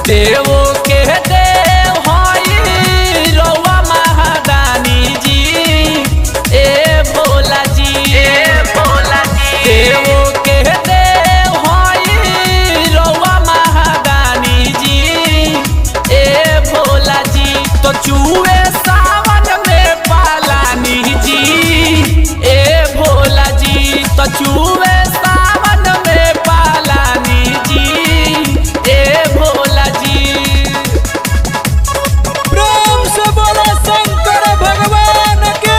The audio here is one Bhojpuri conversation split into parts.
देवो के देव हई रउआ महादानी जी ए भोला जी ए भोला जी देवो के देव हई रउआ महादानी जी ए भोला जी तो चूहे सावन में पालानी जी ए भोला जी तो चूहे सावन में पालानी जी ए भोला जी प्रेम से बोलो शंकर भगवान के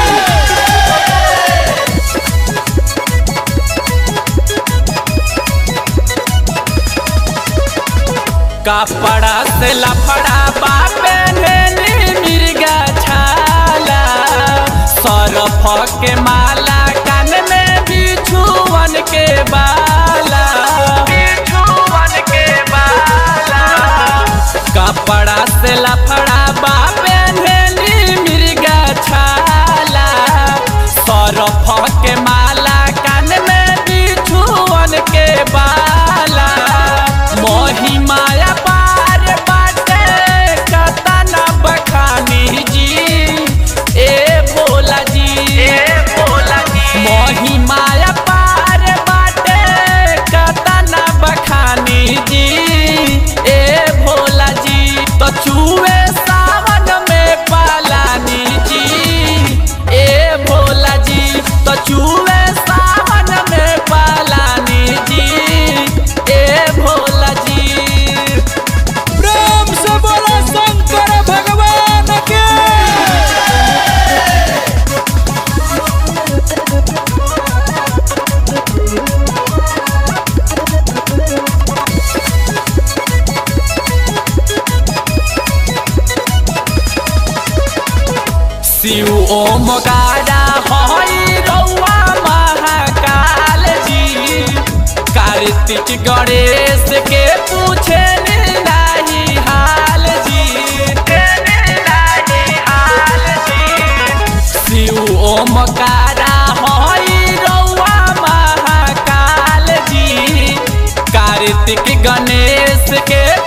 कपड़ा से लफड़ा बापे नेली मिर्गा छाला सरफ के माला कान में बिछुवन के बाला बिछुवन के बाला कपड़ा से लफड़ा बापे नेली मिर्गा छाला सरफ के माला कान में बिछुवन के बाला मोही माया पार बाटे कतना बखानी जी ए भोला जी ए भोला जी मोही माया पार बाटे कतना बखानी जी ए भोला जी तो चूहे सावन में पालानी जी ए भोला जी तो चूहे सावन में पालानी जी ए भोला जी प्रेम से बोलो शंकर भगवान के शिव ओम गाड़ा हई रउआ महाकाल जी कार्तिक गणेश के पूछे नाही हाल जी नाही हाल जी शिव ओम गाड़ा हई रउआ महाकाल जी कार्तिक गणेश के